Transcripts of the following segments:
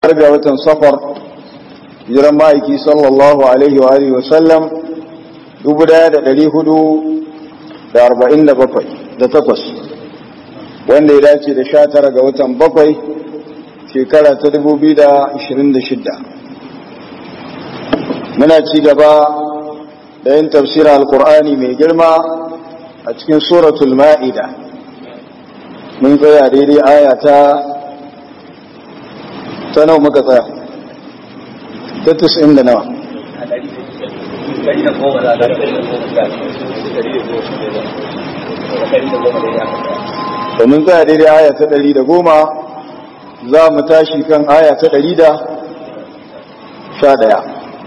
ga watan safar jiran ma'aiki sallallahu alaihi wa alihi wasallam 1447 wanda ya dace da sha tara ga watan bakwai shekara ta 2026 muna ci gaba da yin tafsira alkur'ani mai girma a cikin suratul ma'ida mun tsaya daidai aya ta ta nawa muka tsaya ta tus'in da nawa domin tsaya daidai aya ta ɗari da goma za mu tashi kan aya ta ɗari da sha ɗaya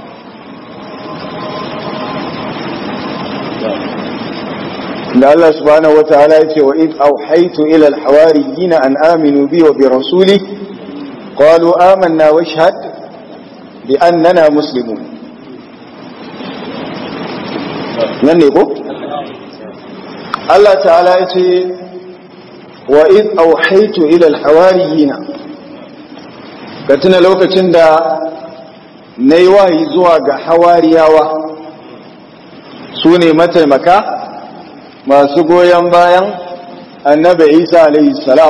da Allah subhanahu wa ta'ala ya ce wa id auhaitu ila al-hawariyyin an aminu bi wa bi rasuli qalu amanna wa shahad bi annana muslimun nan ne ko Allah ta'ala ya ce wa id auhaitu ila al-hawariyyin ka tuna lokacin da nayi wahayi zuwa ga hawariyawa su ne mataimaka masu goyon bayan annabi isa alaihi salam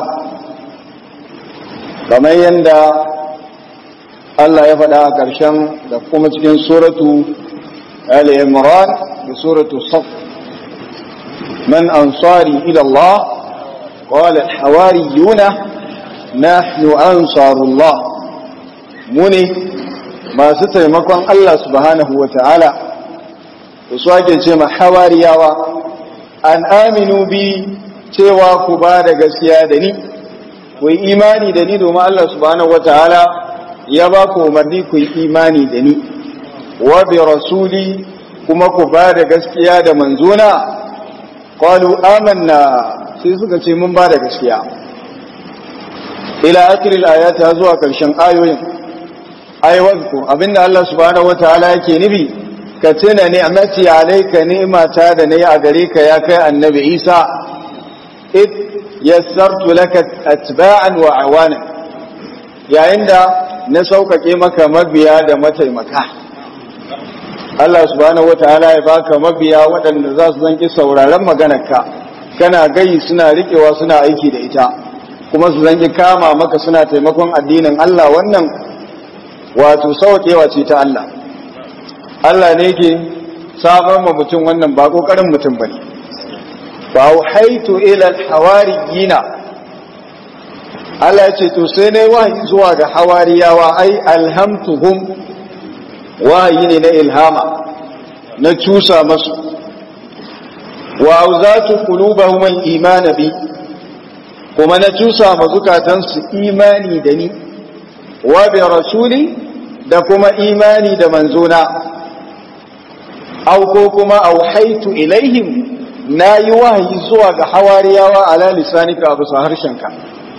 kamar yadda Allah ya faɗa a ƙarshen da kuma cikin suratu al-imran da suratu saf man ansari ila Allah qala al-hawariyuna nahnu ansarullah mu ne masu taimakon Allah subhanahu wa ta'ala su ake ce ma hawariyawa an aminu bi cewa ku ba da gaskiya da ni ku yi imani da ni domin Allah subhanahu wataala ya ba ku umarni ku yi imani da ni wa bi rasuli kuma ku ba da gaskiya da manzona qalu amanna sai suka ce mun ba da gaskiya ila akhiril ayati zuwa karshen ayoyin ayyuku abinda Allah subhanahu wataala yake nufi ka tuna ni'mati alayka ni'mata da nayi a gare ka ya kai annabi Isa id yassartu laka atba'an wa awana yayin da na saukake maka mabiya da mataimaka Allah subhanahu wataala ya baka mabiya waɗanda za su zanki sauraron maganarka kana gayi suna riƙewa suna aiki da ita kuma su zanki kama maka suna taimakon addinin Allah wannan wato sauƙewa ce ta Allah Allah ne ke samar ma mutum wannan ba kokarin mutum bane fa auhaitu ila alhawariyina Allah ya ce to sai ne wahayi zuwa ga hawariyawa ai alhamtuhum wahayi ne na ilhama na cusa masu wa auzatu qulubahum al-iman bi kuma na cusa ma zukatansu imani da ni wa bi rasuli da kuma imani da manzona aw ko kuma auhaitu ilaihim na yi wahayi zuwa ga hawariyawa ala lisanika abu sa harshenka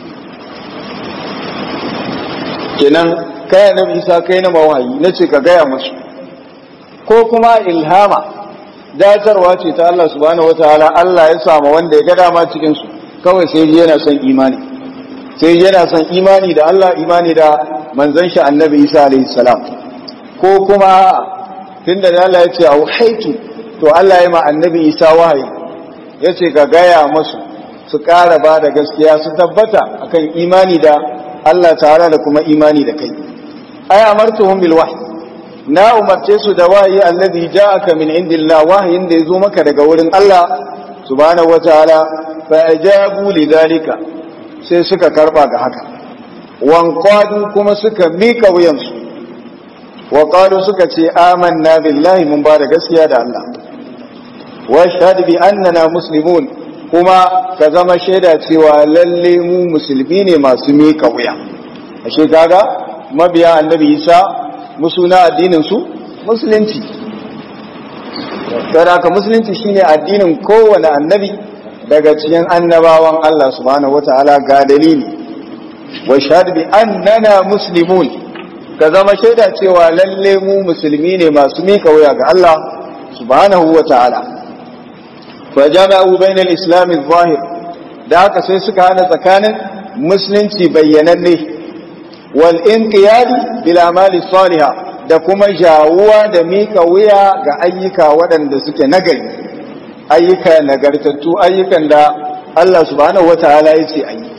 kenan kai annabi isa kai na mawahayi na ce ka gaya musu ko kuma ilhama datarwa ce ta Allah subhanahu wataala Allah ya samu wanda ya ga dama cikin su kawai sai yana son imani sai yana son imani da Allah imani da manzon shi annabi isa alaihi salam ko kuma tunda da Allah ya ce auhaitu to Allah ya ma annabi Isa wahayi ya ce ka gaya masu su ƙara ba da gaskiya su tabbata akan imani da Allah tare da kuma imani da kai ay amartuhum bil wahyi na umarce su da wahayi allazi ja'aka min indillah wahayin da yazo maka daga wurin Allah subhanahu wataala fa ajabu lidhalika sai suka karba ga haka wanqadu kuma suka mika wuyansu wa qalu suka ce amanna billahi mun ba da gaskiya da Allah wa shahadu bi annana muslimun kuma ka zama shaida cewa lalle mu musulmi ne masu mika wuya ashe kaga mabiya annabi Isa musuna addinin su musulunci saboda haka musulunci shine addinin kowane annabi daga cikin annabawan Allah subhanahu wataala ga dalili wa shahadu bi annana muslimun ka zama shaida cewa lalle mu musulmi ne masu mika wuya ga Allah subhanahu wa ta'ala fa jama'u bainal islam adh-zahir da haka sai suka hana tsakanin musulunci bayyananne wal inqiyadi bil amali salihah da kuma jawuwa da mika wuya ga ayyuka waɗanda suke nagari ayyuka nagartattu ayyukan da Allah subhanahu wataala ya ce ayi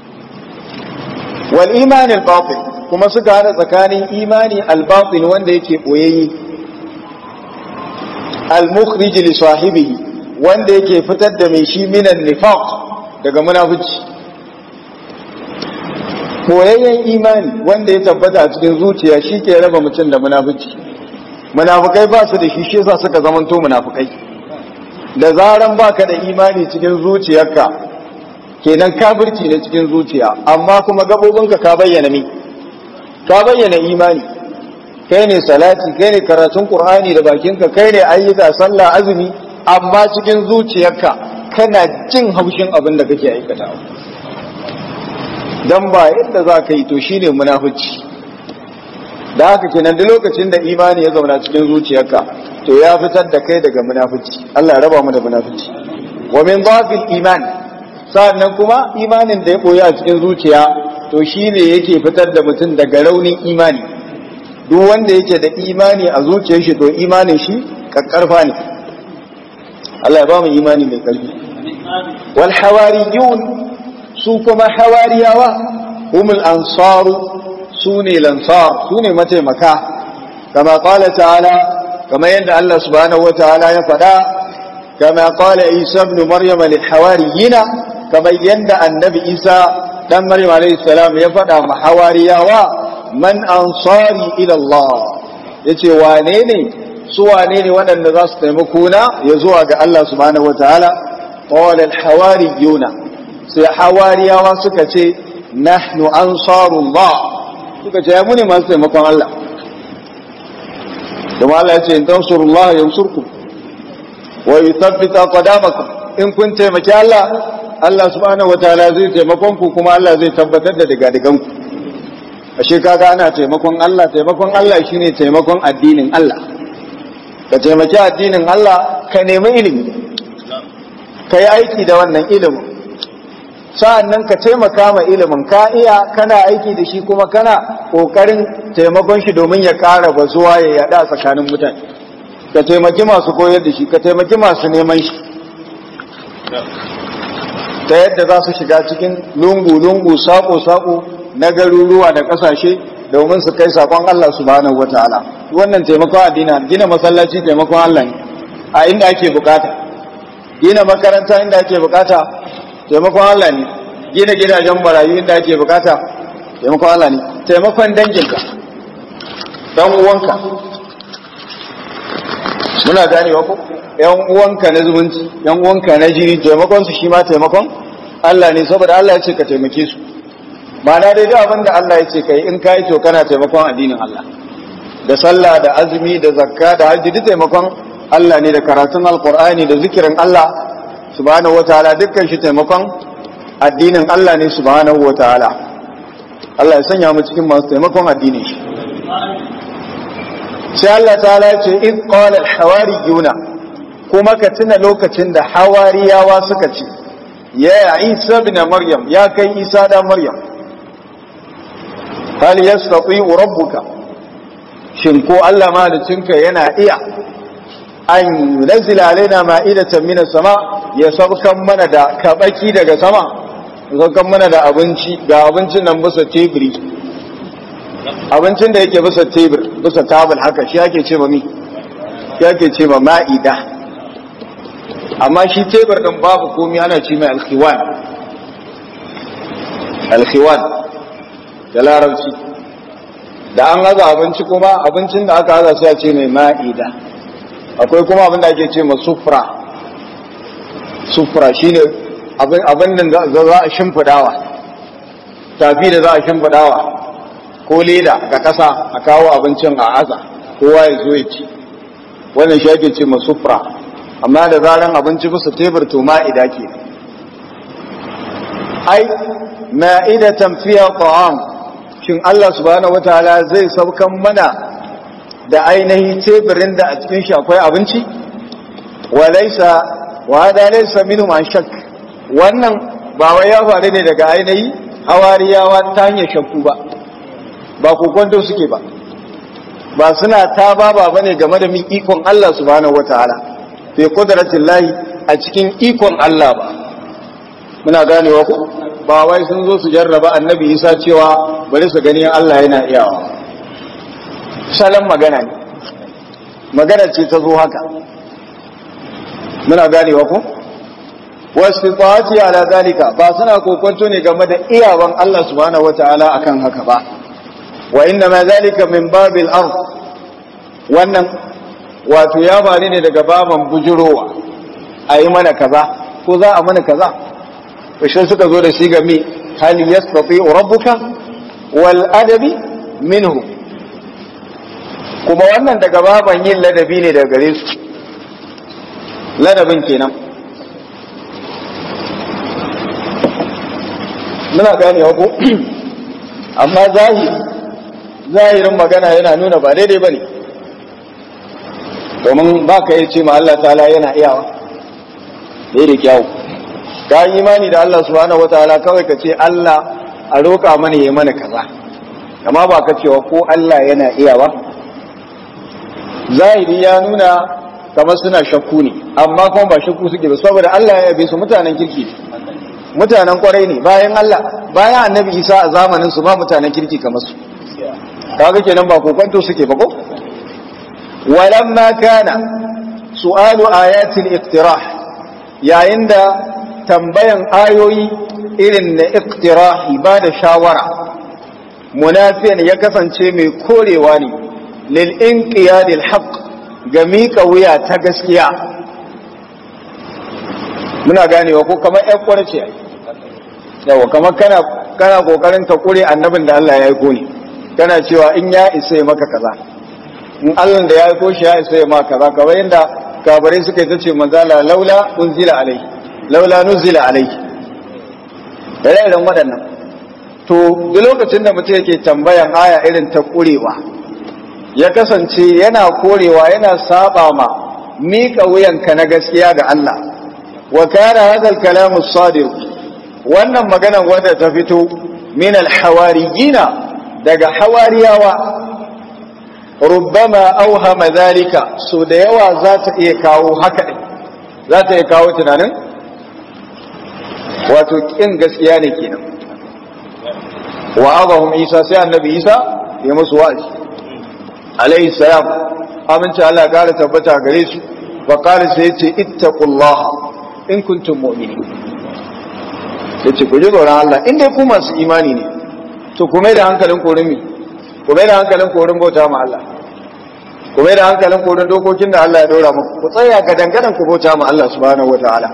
wal iman al batin kuma suka hada tsakanin imani al batin wanda yake boyayye al mukhrij li sahibihi wanda yake fitar da mai shi minan nifaq daga munafici boyayyen imani wanda ya tabbata a cikin zuciya shi ke raba mutum da munafici munafukai ba su da shi shi yasa suka zamanto munafukai da zaran baka da imani cikin zuciyarka kenan kafirci ne cikin zuciya amma kuma gabobinka ka bayyana mi ka bayyana imani kai ne salati kai ne karatun qur'ani da bakinka kai ne ayyuka sallah azumi amma cikin zuciyarka kana jin haushin abin da kake aikatawa dan ba yadda za ka yi to shine munafici da haka kenan duk lokacin da imani ya zauna cikin zuciyarka to ya fitar da kai daga munafici Allah ya raba mu da munafici wa min dhafil iman sannan kuma imanin da ya boye a cikin zuciya to shine yake fitar da mutum daga raunin imani duk wanda yake da imani a zuciyar shi to imanin shi kakkarfa ne Allah ya ba mu imani mai karfi wal hawariyun su kuma hawariyawa humul ansaru su ne lansar su ne mataimaka kama kala ta'ala kama yadda Allah subhanahu wa ta'ala ya faɗa kama kala isa ibn maryam lil hawariyina kama yadda annabi isa dan maryam alayhi salam ya faɗa ma hawariyawa man ansari ila Allah yace wane ne su wane ne waɗanda za su taimako na ya zuwa ga Allah subhanahu wa ta'ala qala al hawariyuna sai hawariyawa suka ce nahnu ansarullah suka ce ya mune masu taimakon Allah kuma Allah ya ce in tansurullah yansurkum wa yuthabbita qadamakum in kun taimaki Allah Allah subhanahu wataala zai taimakon ku kuma Allah zai tabbatar da digadigan ku ashe kaga ana taimakon Allah taimakon Allah shine taimakon addinin Allah ka taimaki addinin Allah ka nemi ilimi ka yi aiki da wannan ilimin sa'an nan ka taimaka ma ilimin ka iya kana aiki da shi kuma kana ƙoƙarin taimakon shi domin ya ƙara bazuwa ya yaɗa tsakanin mutane ka taimaki masu koyar da shi ka taimaki masu neman shi ta yadda za su shiga cikin lungu-lungu saƙo-saƙo na garuruwa da ƙasashe domin su kai saƙon Allah subhanahu wata'ala wannan taimakon addina gina masallaci taimakon Allah ne a inda ake bukata gina makaranta inda ake bukata taimakon Allah ne gina gidajen marayu inda ake bukata taimakon Allah ne taimakon danginka dan uwanka muna gane wa ko yan uwanka na zumunci yan uwanka na jini taimakon su shi ma taimakon Allah ne saboda Allah ya ce ka taimake su ma'ana dai duk abin da Allah ya ce kai in kai to kana taimakon addinin Allah da sallah da azumi da zakka da hajji duk taimakon Allah ne da karatun alqur'ani da zikirin Allah subhanahu wataala dukkan shi taimakon addinin Allah ne subhanahu wataala Allah ya sanya mu cikin masu taimakon addinin shi sai Allah ta'ala ce in qala al-hawariyuna kuma ka tuna lokacin da hawariyawa suka ce ya Isa ibn Maryam ya kai Isa da Maryam hal yastati rabbuka shin ko Allah malicinka yana iya an yunzila alaina ma'idatan minas sama ya saukan mana da kabaki daga sama saukan mana da abinci ga abincin nan bisa teburi abincin da yake bisa tebur bisa tabul haka shi yake ce ma mi yake ce ma ma'ida amma shi tebur din babu komai ana ce mai alkhiwan alkhiwan da larabci da an haza abinci kuma abincin da aka haza sai a ce mai ma'ida akwai kuma abin da ake ce ma sufra sufra shine abin abin da za a shimfidawa tafi da za a shimfidawa ko leda ga kasa a kawo abincin a aza kowa ya zo ya ci wannan shi ake ce ma sufra amma da zaran abinci bisa tebur to ma'ida ke ai ma'idatan fiya ta'am shin Allah subhanahu wataala zai saukan mana da ainihin teburin da a cikin shi akwai abinci wa laysa wa hada laysa minhum an shak wannan ba wai ya faru ne daga ainihi hawariyawa ta hanyar shakku ba ba kokonto suke ba ba suna ta baba bane game da min ikon Allah subhanahu wataala fi qudratin lahi a cikin ikon Allah ba muna ganewa ku ba wai sun zo su jarraba annabi Isa cewa bari su gani Allah yana iyawa salon magana ne magana ce ta zo haka muna ganewa ku wasu fati ala zalika ba suna kokonto ne game da iyawan Allah subhanahu wataala akan haka ba wa inna ma zalika min babil ard wannan wato ya bari ne daga baban bujurowa ayi mana kaza ko za a mana kaza shi suka zo da shi ga mi hal yastati rabbuka wal adabi minhu kuma wannan daga baban yin ladabi ne daga gare su ladabin kenan muna gane ko amma zahiri zahirin magana yana nuna ba daidai bane domin ba ka yi ce ma Allah ta'ala yana iyawa daidai kyawu ka yi imani da Allah subhanahu wataala kawai ka ce Allah a roƙa mana yi mana kaza amma ba ka cewa ko Allah yana iyawa zahiri ya nuna kamar suna shakku ne amma kuma ba shakku suke ba saboda Allah ya yabe su mutanen kirki mutanen kwarai ne bayan Allah bayan annabi Isa a zamanin su ba mutanen kirki kamar su kaga kenan ba kokonto suke ba ko walamma kana su'alu ayatil iqtirah yayin da tambayan ayoyi irin na iqtirah ba da shawara munafiyan ya kasance mai korewa ne lil inqiyadil haqq ga miƙa wuya ta gaskiya muna ganewa ko kamar ƴan kwarce yawa kamar kana kana kokarin ka kure annabin da Allah ya aiko ne kana cewa in ya isa ya maka kaza in Allah da ya aiko shi ya isa ya maka kaza kamar yadda kabarai suka yi ta ce manzala laula unzila alai laula nuzila alai da irin waɗannan to duk lokacin da mutum yake tambayan aya irin ta kurewa ya kasance yana korewa yana saba ma mika wuyanka na gaskiya ga Allah wa kana hadha al-kalam as-sadir wannan maganar wanda ta fito min al-hawariyina daga hawariyawa rubbama awhama dhalika so da yawa za ta iya kawo haka din za ta iya kawo tunanin wato kin gaskiya ne kenan wa adahum isa sai annabi isa ya musu wa'azi alayhi salam amince Allah ya kara tabbata gare su wa qala sai yace ittaqullaha in kuntum mu'minin yace ku ji tsoron Allah in dai ku masu imani ne to ku mai da hankalin korin mi ku mai da hankalin korin bauta ma Allah ku mai da hankalin korin dokokin da Allah ya dora muku ku tsaya ga dangadan ku bauta ma Allah subhanahu wataala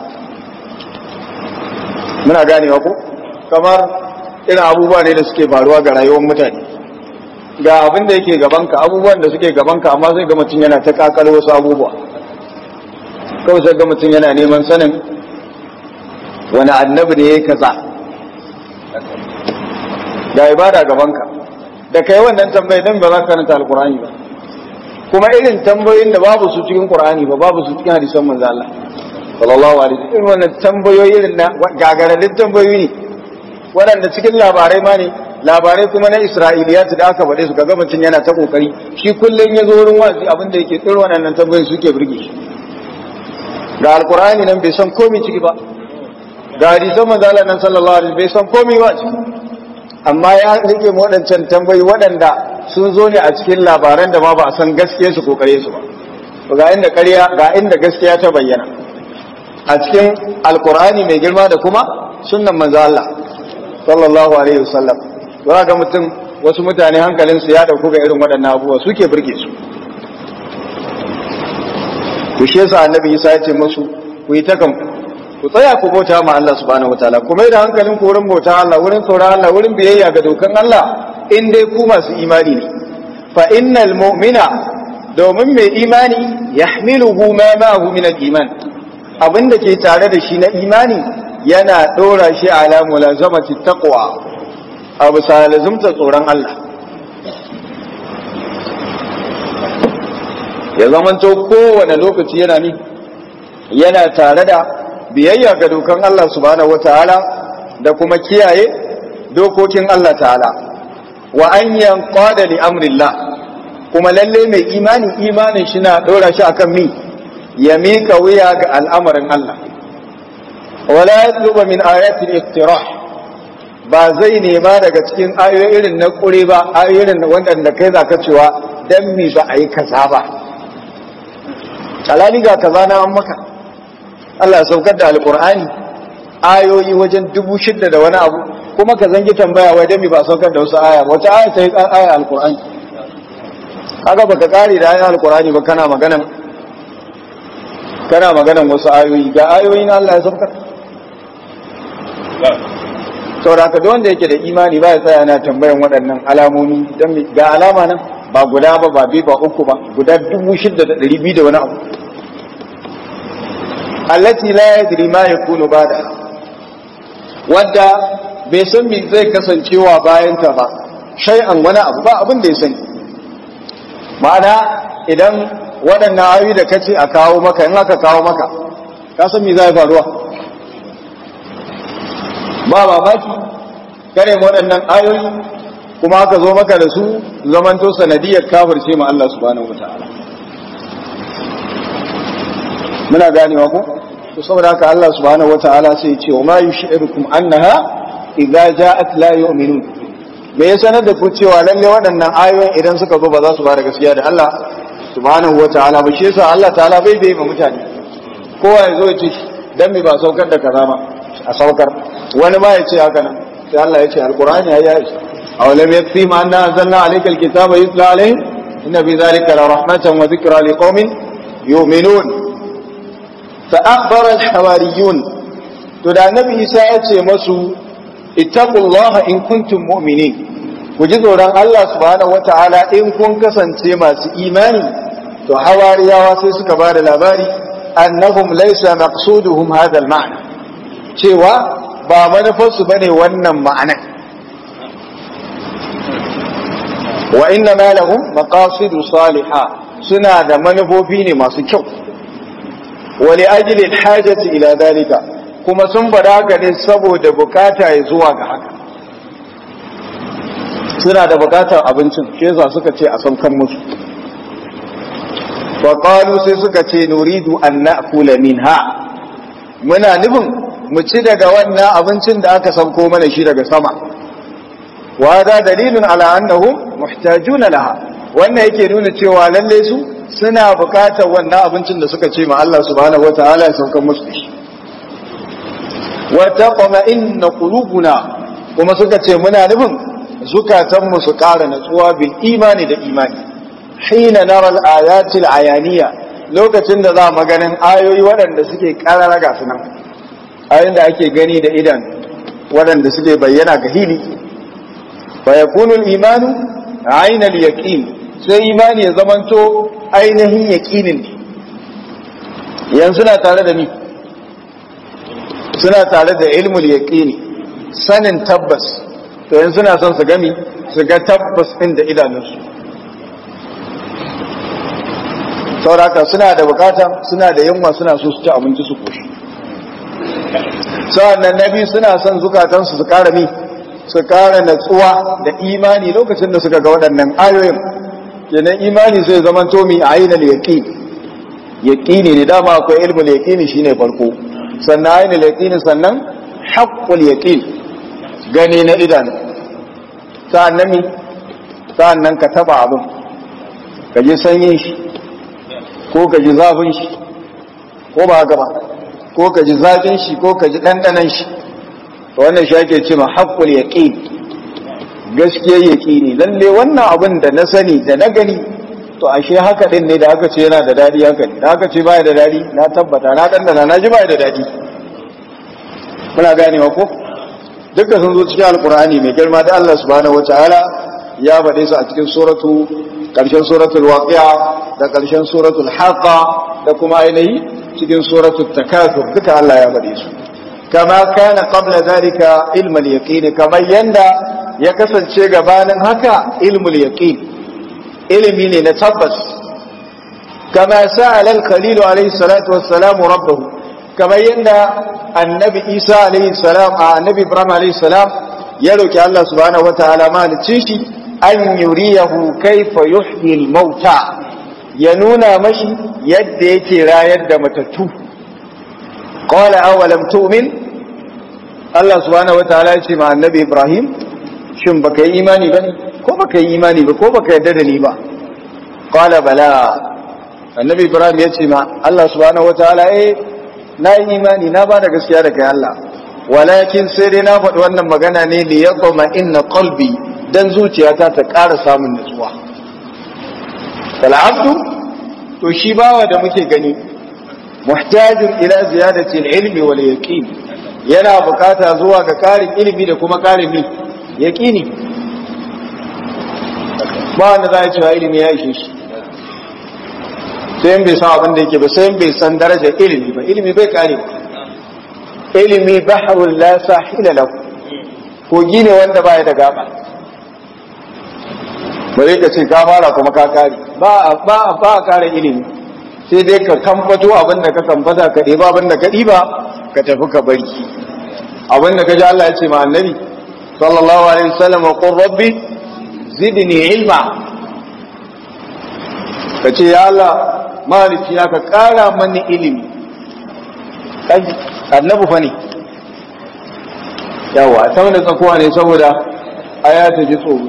muna ganewa ko kamar irin abubuwa ne da suke faruwa ga rayuwar mutane ga abin da yake gabanka abubuwan da suke gabanka amma sai ga mutum yana ta kakar wasu abubuwa kawai sai ga mutum yana neman sanin wani annabi ne ya kaza ga ibada gabanka da kai wannan tambayi dan ba za ka karanta alkur'ani ba kuma irin tambayoyin da babu su cikin qur'ani ba babu su cikin hadisan manzo Allah sallallahu alaihi wasallam irin wannan tambayoyi irin na gagaralin tambayoyi ne waɗanda cikin labarai ma ne labarai kuma na isra'iliyat da aka faɗe su ga mutum yana ta kokari shi kullum ya zo wurin wazi abin da yake irin waɗannan tambayoyi suke burge shi ga alkur'ani nan bai san komai ciki ba ga hadisan manzo Allah nan sallallahu alaihi bai san komai ba ciki amma ya rike mu waɗancan tambayi waɗanda sun zo ne a cikin labaran da ma ba a san gaskiya su kokare su ba ga inda ƙarya ga inda gaskiya ta bayyana a cikin alkur'ani mai girma da kuma sunnan manzo Allah sallallahu alaihi wasallam za ga mutum wasu mutane hankalinsu ya dauku ga irin waɗannan abubuwa suke burge su to shi yasa annabi Isa ya ce musu ku yi ta kanku ku tsaya ku bauta ma Allah subhanahu wataala ku mai da hankalin ku wurin bauta Allah wurin tsoron Allah wurin biyayya ga dokan Allah in dai ku masu imani ne fa innal mu'mina domin mai imani yahmiluhu ma ma'ahu min al-iman abinda ke tare da shi na imani yana dora shi ala mulazamati taqwa abu salazumta tsoron Allah ya zamanto kowane lokaci yana ni yana tare da biyayya ga dokan Allah subhanahu wataala da kuma kiyaye dokokin Allah ta'ala wa an yanqada li amrillah kuma lalle mai imani imanin shi na dora shi akan mi ya mika wuya ga al'amarin Allah wala yatluba min ayati al-iqtirah ba zai nema daga cikin ayoyi irin na kure ba ayoyin wanda kai zaka cewa dan mi ba a yi kaza ba kalali ga kaza na an maka Allah ya saukar da alqur'ani ayoyi wajen dubu shidda da wani abu kuma ka zangi tambaya wai dan mi ba saukar da wasu aya wata aya ta yi aya alqur'ani kaga baka kare da ayoyin alqur'ani ba kana maganan kana maganan wasu ayoyi ga ayoyin Allah ya saukar saboda ka wanda yake da imani ba ya tsaya na tambayan waɗannan alamomi don ga alama nan ba guda ba ba biyu ba uku ba guda dubu shidda da ɗari biyu da wani abu allati la yadri ma yakunu bada wadda bai san me zai kasancewa bayan ta ba shay'an wani abu ba abin da ya sani ma'ana idan waɗannan ayoyi da kace a kawo maka in aka kawo maka ka san me zai faruwa ba mamaki kare waɗannan ayoyi kuma aka zo maka da su zamanto sanadiyar kafirce ma Allah subhanahu wataala muna ganewa ko to saboda haka Allah subhanahu wataala sai ya ce wa ma yushirukum annaha idza ja'at la yu'minun me ya sanar da ku cewa lalle waɗannan ayoyin idan suka zo ba za su ba da gaskiya da Allah subhanahu wataala ba shi yasa Allah ta'ala bai bai ma mutane kowa ya zo ya ce dan me ba saukar da kaza ba a saukar wani ma ya ce haka nan sai Allah ya ce alqur'ani ya yi aw lam yakfi ma anna anzalna alayka alkitaba yutla alayhim inna fi dhalika la rahmatan wa dhikra liqaumin yu'minun fa akhbara alhawariyun to da annabi Isa ya ce masu ittaqullaha in kuntum mu'minin ku ji tsoron Allah subhanahu wata'ala in kun kasance masu imani to hawariyawa sai suka ba da labari annahum laysa maqsuduhum hadha al-ma'na cewa ba manufarsu bane wannan ma'anan wa inna ma lahum maqasidu salihah suna da manufofi ne masu kyau wa li ajli al-hajati ila dalika kuma sun bada haka ne saboda bukata ya zuwa ga haka suna da bukatar abincin shi yasa suka ce a saukan musu wa qalu sai suka ce nuridu an na'kula minha muna nufin mu ci daga wannan abincin da aka sauko mana shi daga sama wa hada dalilun ala annahum muhtajuna laha wannan yake nuna cewa lalle su suna bukatar wannan abincin da suka ce ma Allah subhanahu wataala ya saukan musu shi wa taqma'inna qulubuna kuma suka ce muna nufin zukatanmu su ƙara natsuwa bil imani da imani hina nara al-ayati al-ayaniya lokacin da za mu ganin ayoyi waɗanda suke ƙarara ga sunan ayoyin da ake gani da idan waɗanda suke bayyana ga hili fa yakunu al-imanu ayna al-yaqin sai imani ya zamanto ainihin yaqinin ne yanzu na tare da ni suna tare da ilmul yaqini sanin tabbas to yanzu suna son su gami su ga tabbas ɗin da idanunsu sauraka suna da bukata suna da yunwa suna so su ci abinci su koshi sa'annan na biyu suna son zukatansu su kara mi su kara natsuwa da imani lokacin da suka ga waɗannan ayoyin kenan imani sai zaman to mi ainul yaqin yaqini ne dama akwai ilmul yaqini shine farko sannan ainul yaqini sannan haqqul yaqin gani na idanu sa'annan mi sa'annan ka taba abin ka ji sanyin shi ko ka ji zafin shi ko ba haka ba ko ka ji zafin shi ko ka ji ɗanɗanan shi wannan shi ake ce ma haƙƙul yaƙin gaskiyar yaƙini lalle wannan abin da na sani da na gani to ashe haka ɗin ne da aka ce yana da daɗi haka ne da aka ce baya da daɗi na tabbata na ɗanɗana na ji baya da daɗi muna ganewa ko duka sun zo cikin alkur'ani mai girma da Allah subhanahu wataala ya faɗe su a cikin suratu ƙarshen suratul waqi'a da ƙarshen suratul haqa da kuma ainihi cikin suratul takathur duka Allah ya faɗe su kama kana qabla zalika ilmul yaqin kamar yanda ya kasance gabanin haka ilmul yaqin ilimi ne na tabbas kama sa'ala al-khalil alayhi salatu wassalam rabbahu kamar yadda annabi isa alaihi salam a annabi ibrahim alaihi salam ya roki Allah subhanahu wataala malicin shi an yuriyahu kaifa yuhyi al-mauta ya nuna mashi yadda yake rayar da matattu qala awalam tu'min Allah subhanahu wataala ya ce ma annabi Ibrahim shin baka yi imani bane ko baka yi imani ba ko baka yarda da ni ba qala bala annabi Ibrahim ya ce ma Allah subhanahu wataala eh na yi imani na ba da gaskiya da kai Allah walakin sai dai na faɗi wannan magana ne li yaqma inna qalbi dan zuciyata ta ƙara samun nutsuwa fal abdu to shi bawa da muke gani muhtajin ila ziyadati al-ilmi wal yaqin yana bukata zuwa ga karin ilimi da kuma karin mi yaqini ba wanda za ya cewa ilimi ya ishe shi sai bai san abin da yake ba sai bai san darajar ilimi ba ilimi bai kare ba ilimi bahrul la sahila lahu kogi ne wanda baya da gaba bare ka ce ka fara kuma ka kare ba ba ba kare ilimi sai dai ka kamfato abin da ka kamfata ka ɗeba abin da ka ɗiba ka tafi ka bari abin da ka ji Allah ya ce ma annabi sallallahu alaihi wasallam qur rabbi zidni ilma ka ce ya Allah maliki ya ka ƙara mani ilimi annabu fa ne yawa ta wanda tsakuwa ne saboda aya ta ji tsoro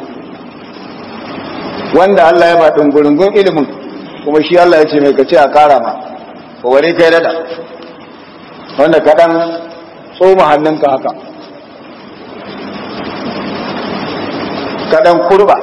wanda Allah ya ba ɗungurungun ilimin kuma shi Allah ya ce mai kace a ƙara ma ko wani kai dada wanda kaɗan tsoma hannunka haka kaɗan kurba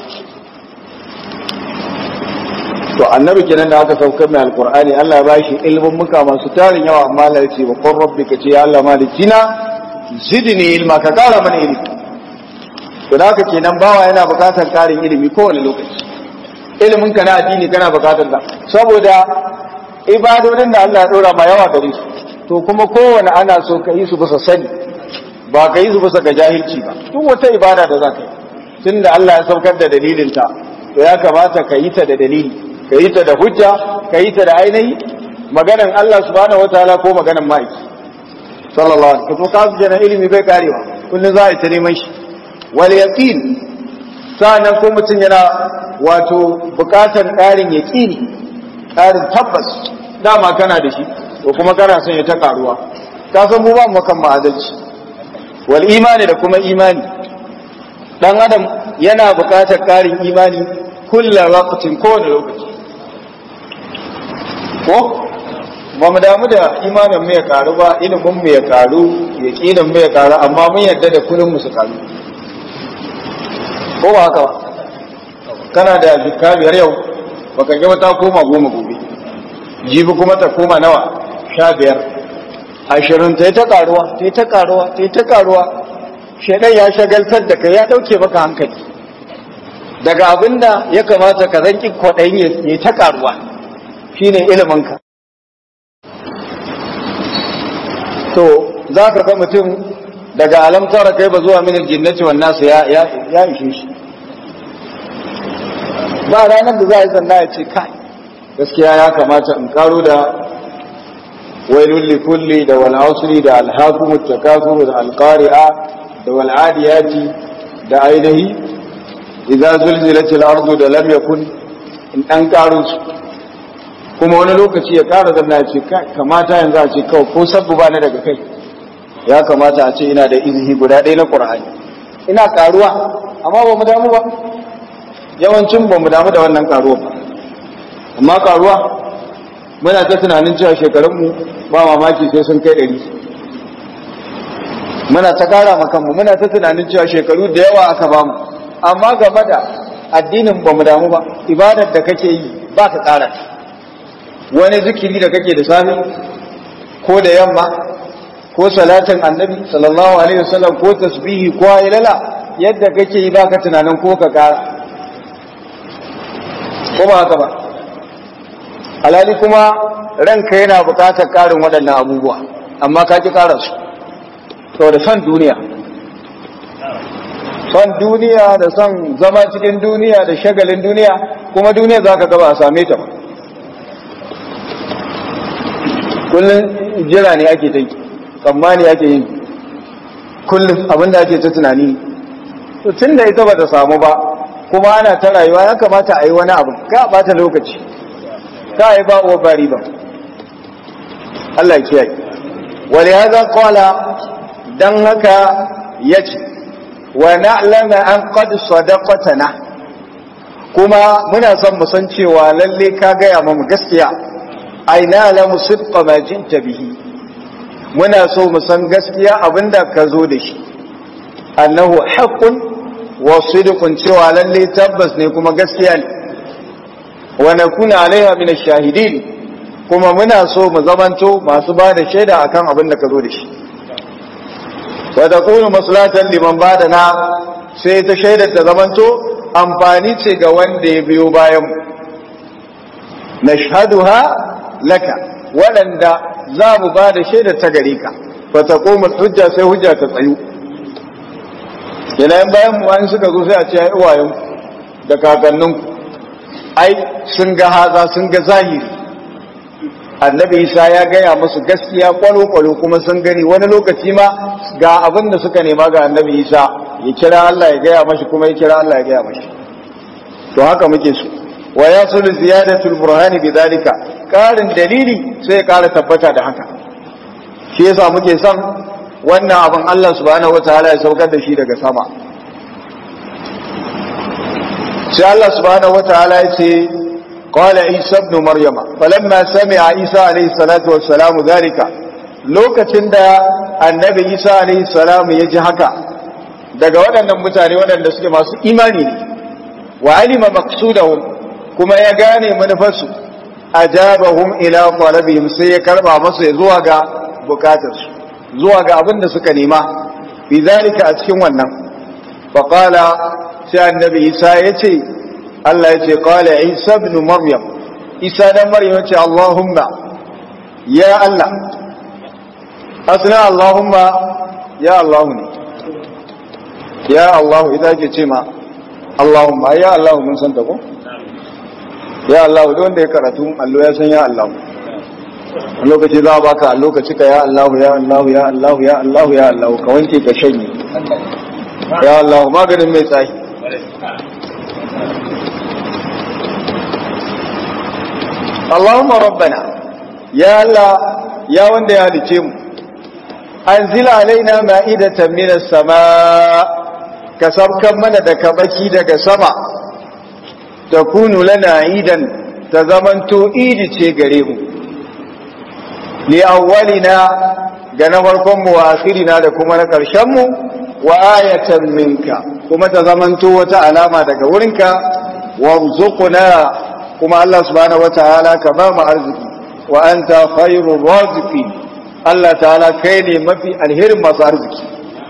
to annabi kenan da aka saukar mai alkur'ani Allah ya bashi ilmin muka masu tarin yawa amma Allah ya ce ba qur rabbi ka ce ya Allah malikina zidni ilma ka kara mana ilimi to da haka kenan bawa yana bukatar karin ilimi kowane lokaci ilimin ka na addini kana bukatar da saboda ibadodin da Allah ya dora ma yawa gare su to kuma kowane ana so ka yi su bisa sani ba ka yi su bisa ga jahilci ba duk wata ibada da za ka yi tunda Allah ya saukar da dalilinta to ya kamata ka yi ta da dalili ka yi ta da hujja ka yi ta da ainihi maganan Allah subhanahu wataala ko maganan ma'aiki sallallahu alaihi wasallam ka jana ilimi bai karewa kullun za a ta neman shi wal yaqin sanan ko mutun yana wato bukatan karin yaqini karin tabbas dama kana da shi ko kuma kana son ya ta karuwa ka san mu ba mu kan ma'adalci wal imani da kuma imani dan adam yana bukatar karin imani kulla waqtin kowane lokaci ko ba mu damu da imanin mu ya karu ba ilimin mu ya karu yaqinin mu ya karu amma mun yarda da kullun mu su karu ko ba haka ba kana da jikka biyar yau baka ga ta koma goma gobe jibi kuma ta koma nawa sha biyar ashirin ta yi ta karuwa ta yi ta karuwa ta yi ta karuwa shaidan ya shagaltar da kai ya dauke maka hankali daga abinda ya kamata ka zanki kwaɗayin ya ta karuwa shine iliminka to za ka ga mutum daga alamtara kai ba zuwa min aljinnati wan nasu ya ya ishe shi ba ranar da za a yi sannan ya ce kai gaskiya ya kamata in karo da wailul likulli da wal asri da al hakum takasur da al qari'a da wal adiyati da ainihi idza zulzilatil ardu da lam yakun in dan karo su kuma wani lokaci ya kara zanna ya ce kamata yanzu a ce kawai ko sabbu ba na daga kai ya kamata a ce ina da izini guda ɗaya na ƙur'ani ina karuwa amma ba mu damu ba yawancin ba mu damu da wannan karuwa ba amma karuwa muna ta tunanin cewa shekarunmu ba mamaki sai sun kai ɗari muna ta kara makanmu muna ta tunanin cewa shekaru da yawa aka bamu amma game da addinin ba mu damu ba ibadar da kake yi ba ka kara wani zikiri da kake da safe ko da yamma ko salatin annabi sallallahu alaihi wasallam ko tasbihi ko ayyala yadda kake yi baka tunanin ko ka kara ko ba haka ba alali kuma ranka yana bukatar karin waɗannan abubuwa amma ka ki kara su saboda son duniya son duniya da son zama cikin duniya da shagalin duniya kuma duniya za ka gaba a same ta ba kullum jira ne ake ta yi tsammani ake yin kullum abinda ake ta tunani to tun da ita ba ta samu ba kuma ana ta rayuwa ya kamata a yi wani abu ka bata lokaci ka yi ba uwa bari ba Allah ya kiyaye wani haza kwala don haka ya ce wa na'lama an qad sadaqatana kuma muna son mu san cewa lalle ka gaya mu gaskiya ai na'lamu sidqa ma jinta bihi muna so mu san gaskiya abinda ka zo da shi annahu haqqun wa sidqun cewa lalle tabbas ne kuma gaskiya ne wa nakuna alaiha min ash-shahidin kuma muna so mu zamanto masu ba da shaida akan abin da ka zo da shi wa taqulu maslatan liman badana sai ta shaidar ta zamanto amfani ce ga wanda ya biyo bayan mu nashhaduha laka waɗanda za mu ba da shaidar ta gare ka fa taqumu hujja sai hujja ta tsayu yanayin bayan mu wani suka zo sai a ce ai uwayen da kakanninku ai sun ga haza sun ga zahiri annabi isa ya gaya musu gaskiya kwalo-kwalo kuma sun gani wani lokaci ma ga abin da suka nema ga annabi isa ya kira Allah ya gaya mashi kuma ya kira Allah ya gaya mashi to haka muke so wa ya sulu ziyadatul burhani bidalika karin dalili sai ya kara tabbata da haka shi yasa muke son wannan abin Allah subhanahu wataala ya saukar da shi daga sama sai Allah subhanahu wataala ya ce قال عيسى ابن مريم فلما سمع عيسى عليه الصلاة والسلام ذلك lokacin da annabi isa alaihi salam ya ji haka daga waɗannan mutane waɗanda suke masu imani ne wa alima maqsudahum kuma ya gane manufarsu ajabahum ila talabihim sai ya karba masu zuwa ga bukatarsu zuwa ga abin da suka nema bi zalika a cikin wannan fa qala sai annabi isa ya ce Allah ya ce qala isa ibn maryam isa dan maryam ya ce allahumma ya Allah asna allahumma ya allah ne ya allah idan ke ce ma allahumma ya allah mun san ta ko ya allah duk wanda ya karatu allo ya san ya allah a lokaci za a baka a lokaci ka ya allah ya allah ya allah ya allah ya allah ka wanke ka shanye ya allah maganin mai tsayi Allahumma rabbana ya Allah ya wanda ya halice mu anzil alaina ma'idatan minas sama ka sabkan mana da kabaki daga sama takunu lana idan ta zamanto idi ce gare mu li awwalina ga na farkon mu wa akhirina da kuma na karshen mu wa ayatan minka kuma ta zamanto wata alama daga wurinka warzuqna kuma Allah subhanahu wataala ka ba mu arziki wa anta khairur raziqin Allah ta'ala kai ne mafi alherin masu arziki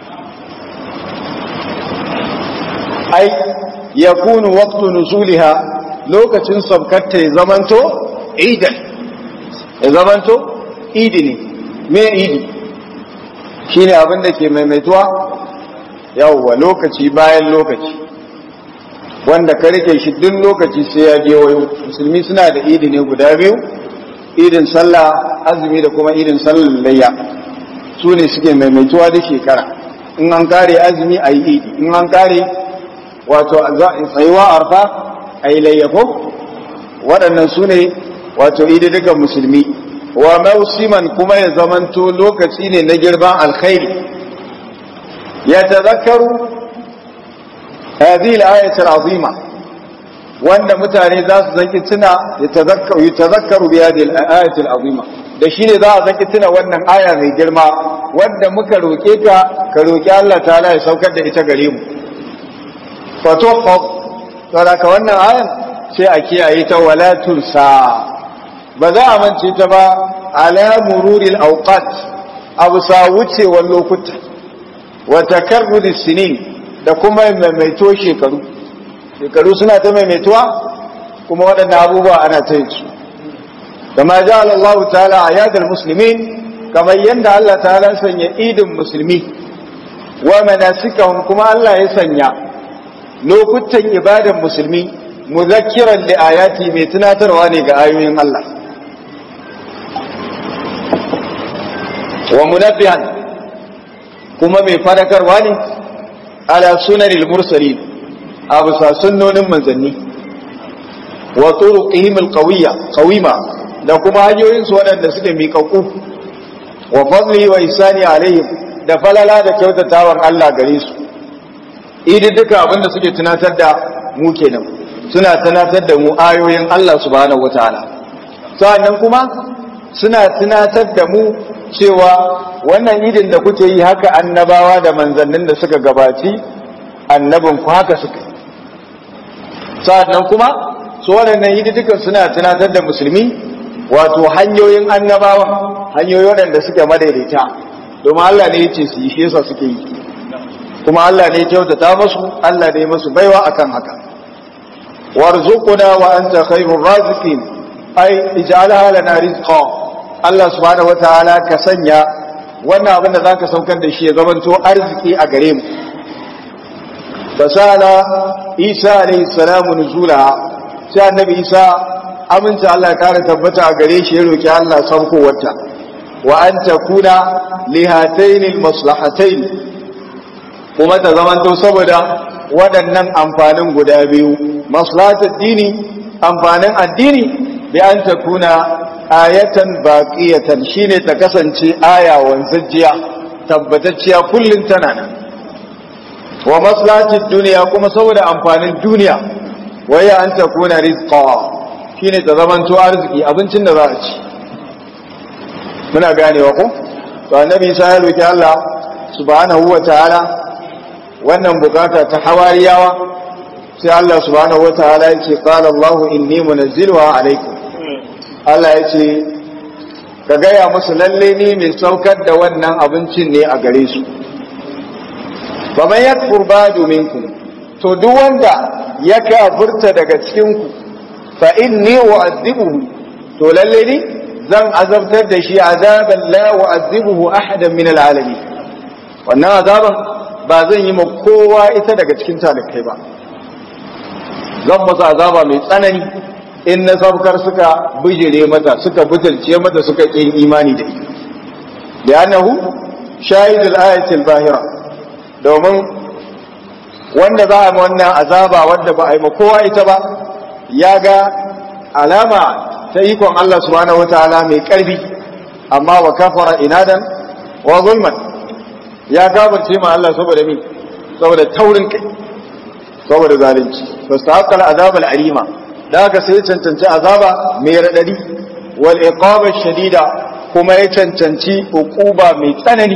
ai yakunu waqtu nuzuliha lokacin sabkatta ya zamanto idan ya zamanto idi ne me idi shine abin da ke maimaituwa yawwa lokaci bayan lokaci wanda ka rike shi duk lokaci sai ya je wayo musulmi suna da idi ne guda biyu idin sallah azumi da kuma idin sallar layya su ne suke maimaituwa da shekara in an kare azumi a yi idi in an kare wato tsayuwa arfa a yi layyafo waɗannan su ne wato idi dukan musulmi wa mausiman kuma ya zamanto lokaci ne na girban alkhairi ya tazakkaru هذه الآية العظيمة وأن متاني ذات زنكتنا يتذكر يتذكر بهذه الآية العظيمة da shi ne za a zaki tuna wannan aya mai girma wadda muka roƙe ka ka roƙi Allah ta'ala ya saukar da ita gare mu fatuhaf saboda ka wannan ayan sai a kiyaye ta wala tunsa ba za a mance ta ba ala mururil awqat abu sa wucewar lokuta wa takarrudi sinin da kuma maimaito shekaru shekaru suna ta maimaituwa kuma waɗannan abubuwa ana ta yi su kama ja Allah ta'ala a yadar musulmin kamar yadda Allah ta'ala sanya idin musulmi wa manasikahum kuma Allah ya sanya lokutan ibadan musulmi muzakkiran li ayati mai tunatarwa ne ga ayoyin Allah wa munabbihan kuma mai fadakarwa ne ala sunanil mursalin a bisa sunnonin manzanni wa turuqihim alqawiyya qawima da kuma hanyoyin su waɗanda suke miƙaƙu wa fadli wa isani alaihim da falala da kyautatawar Allah gare su idi duka abinda suke tunatar da mu kenan suna tunatar da mu ayoyin Allah subhanahu wataala sannan kuma suna tunatar da mu cewa wannan idin da kuke yi haka annabawa da manzannin da suka gabaci annabin ku haka suka sannan kuma su waɗannan ididdukan suna tunatar da musulmi wato hanyoyin annabawa hanyoyi waɗanda suke madaidaita domin Allah ne ya ce su yi shi yasa suke yi kuma Allah ne ya kyautata musu Allah ne musu baiwa akan haka warzuquna wa anta khairur raziqin ai ij'alha lana rizqa Allah subhanahu wataala ka sanya wannan abin da zaka saukar da shi ya zamanto arziki a gare mu fasala Isa alayhi salamu nuzula sai annabi Isa aminta Allah ya kare tabbata a gare shi ya roki Allah saukowarta wa an takuna lihatayn almaslahatayn kuma ta zamanto saboda waɗannan amfanin guda biyu maslahatul dini amfanin addini bi an takuna ayatan baqiyatan shine ta kasance aya wanzajjiya tabbatacciya kullun tana nan wa maslahatid duniya kuma saboda amfanin duniya waya an takuna rizqa shine ta zamanto arziki abincin da za a ci muna ganewa ko to annabi sai ya roki Allah subhanahu wataala wannan bukata ta hawariyawa sai Allah subhanahu wataala yake qala Allah inni munazziluha alaikum Allah yace ka gaya musu lalle ni mai saukar da wannan abincin ne a gare su fa man yakfur ba'du minkum to duk wanda ya kafurta daga cikin ku fa inni u'adhibuhu to lalle ni zan azabtar da shi azaban la u'adhibuhu ahadan min al'alamin wannan azaban ba zan yi ma kowa ita daga cikin talikai ba zan masa azaba mai tsanani in na sabkar suka bijire mata suka butulce mata suka ƙin imani da ita da annahu shahidul ayatul bahira domin wanda za a yi wannan azaba wanda ba a yi ma kowa ita ba ya ga alama ta ikon Allah subhanahu wataala mai ƙarfi amma wa kafara inadan wa zulman ya gabarce ma Allah saboda mi saboda taurin kai saboda zalunci fastahaqqa al'azab al'alima da haka sai cancanci azaba mai radadi wal iqaba shadida kuma ya cancanci uquba mai tsanani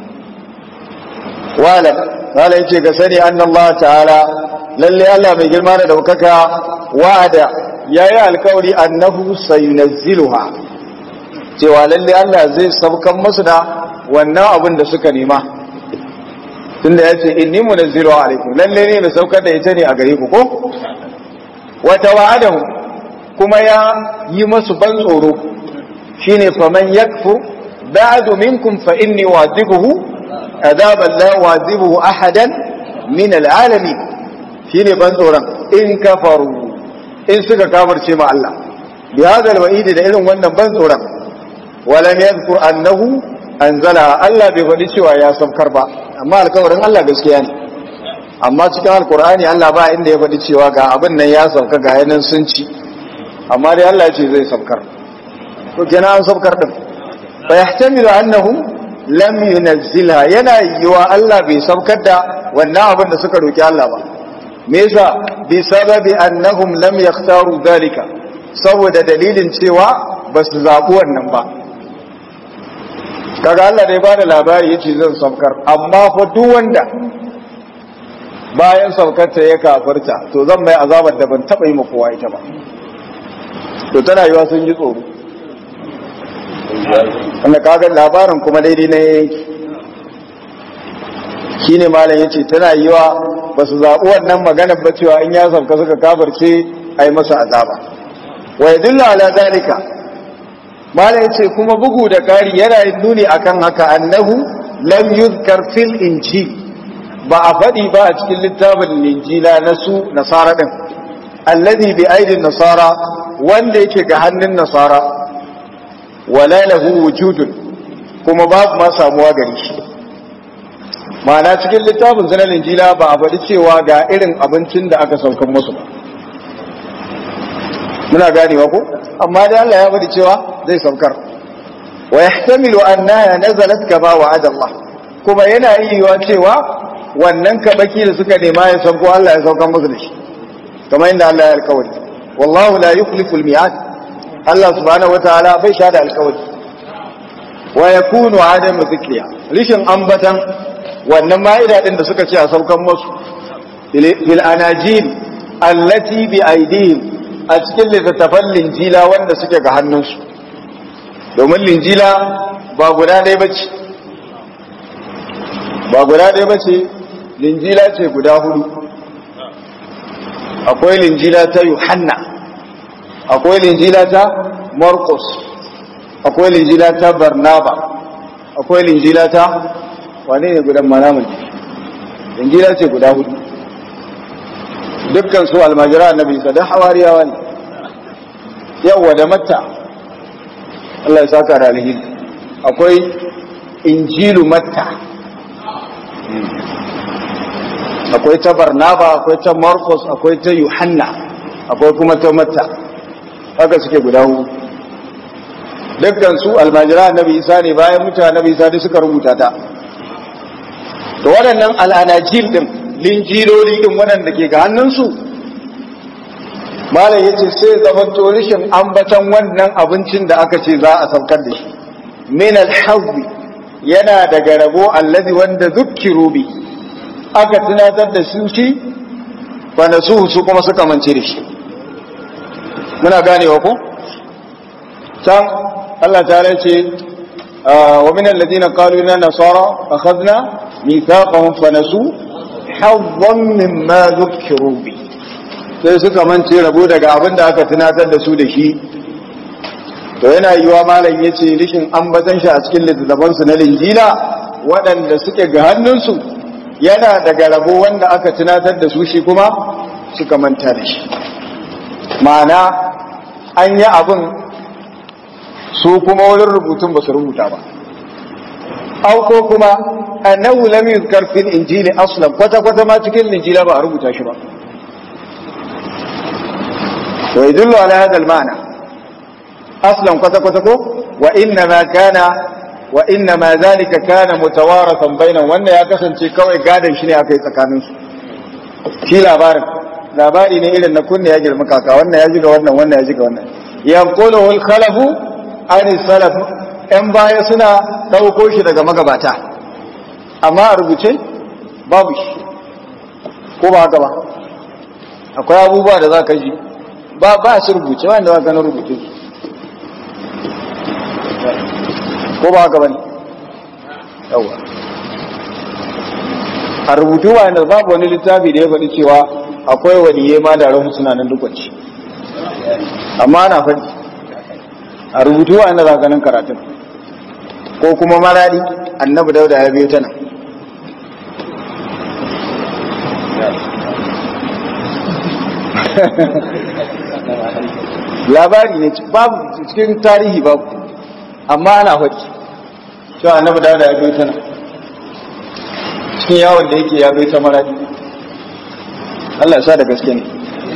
wala wala yace ga sani anna Allah ta'ala lalle Allah mai girma da daukaka wa'ada yayi alkawari annahu sayunazziluha cewa lalle Allah zai saukan musu da wannan abin da suka nema tunda ya ce inni munazzilu alaikum lalle ne mai saukar da ita ne a gare ku ko wata wa'adahu kuma ya yi masu ban tsoro shine faman yakfu ba'du minkum fa inni wa'dibuhu adaban la wa'dibuhu ahadan min al'alamin shine ban tsoron in kafaru in suka kafirce ma Allah bi hadha al-wa'id da irin wannan ban tsoron walam yadhkur annahu anzala Allah bai faɗi cewa ya saukar ba amma alkawarin Allah gaskiya ne amma cikin alkur'ani Allah ba inda ya faɗi cewa ga abin nan ya sauka ga yanan sun ci amma dai Allah ce zai saukar to kenan an saukar din fa yahtamilu annahu lam yunzilha yana yiwa Allah bai saukar da wannan abin da suka roki Allah ba me yasa bi sababi annahum lam yakhtaru dalika saboda dalilin cewa ba su zaɓi wannan ba kaga Allah dai bada labari yace zan saukar amma fa duk wanda bayan saukar ta ya kafarta to zan mai azabar da ban taba yi ma kowa ita ba to tana yiwa sun ji tsoro wanda kaga labarin kuma daidai na yanki shine malam yace tana yiwa ba su zaɓi wannan maganar ba cewa in ya sauka suka kafarce a yi masa azaba wa yadullu ala zalika malam yace kuma bugu da kari yana nuni akan haka annahu lam yuzkar fil injil ba a faɗi ba a cikin littafin injila na su nasara din alladhi bi aidin nasara wanda yake ga hannun nasara wala lahu wujudun kuma babu ma samuwa gare shi ma'ana cikin littafin sanar injila ba a faɗi cewa ga irin abincin da aka saukan musu ba muna ganewa ko amma dai Allah ya faɗi cewa zai saukar wa yahtamilu annaha nazalat kama wa'ada Allah kuma yana yiwuwa cewa wannan kabaki da suka nema ya sauko Allah ya saukar musu da shi kamar inda Allah ya alkawari wallahu la yukhlifu al-mi'ad Allah subhanahu wataala bai sha da alkawari wa yakunu adamu dhikriya rishin ambatan wannan ma'ida din da suka ce a saukan musu bil anajil allati bi aidihim a cikin littattafan linjila wanda suke ga hannunsu domin linjila ba guda ɗaya bace ba guda ɗaya bace linjila ce guda hudu akwai linjila ta Yohanna akwai linjila ta Marcus akwai linjila ta Barnaba akwai linjila ta wane ne gudan manamun linjila ce guda hudu dukkan su almajira annabi isa da hawariyawa ne yawa da matta Allah ya saka da alheri akwai injilu matta akwai ta barnaba akwai ta marcos akwai ta yohanna akwai kuma ta matta haka suke guda hu dukkan su almajira annabi isa ne bayan mutane annabi isa ne suka rubuta ta to waɗannan al'anajil din linjiloli din waɗanda ke ga hannunsu malam yace sai zaman to rishin ambatan wannan abincin da aka ce za a saukar da shi min al yana daga rabo allazi wanda zukkiru bi aka tunatar da su shi wanda su su kuma suka mance da shi muna ganewa ko can Allah ta ce wa min alladhina qalu inna nasara akhadna mithaqahum fa nasu hazzan mimma zukkiru bi sai suka mance rabo daga abin da aka tunatar da su da shi to yana yiwa malam yace rishin ambatan shi a cikin littattafansu na linjila waɗanda suke ga hannunsu yana daga rabo wanda aka tunatar da su shi kuma suka manta da shi ma'ana an yi abin su kuma wurin rubutun ba su rubuta ba au ko kuma annahu lam yuzkar fil injili aslan kwata kwata ma cikin injila ba a rubuta shi ba wa yadullu ala hadha al-ma'na aslan kwata kwata ko wa inna ma kana wa inna ma zalika kana mutawarathan bainan wanda ya kasance kawai gadan shi ne aka yi tsakanin su shi labarin labari ne irin na kunne ya girma kaka wannan ya jiga wannan wannan ya jiga wannan yanqulu al khalafu an salaf yan baya suna dauko shi daga magabata amma a rubuce babu shi ko ba haka ba akwai abubuwa da za ka ji ba ba su rubuce wanda za ka na rubuce su ko ba haka bane yawa a rubutu wa yanzu babu wani littafi da ya faɗi cewa akwai waliye ma da rahu suna nan dukwanci amma ana faɗi a rubutu wa yanzu zaganin karatun ko kuma marari annabi dauda ya biyo ta nan labari ne babu cikin tarihi babu amma ana faɗi cewa annabi da ya bai ta nan cikin yawon da yake ya bai ta maradi Allah ya sa da gaske ne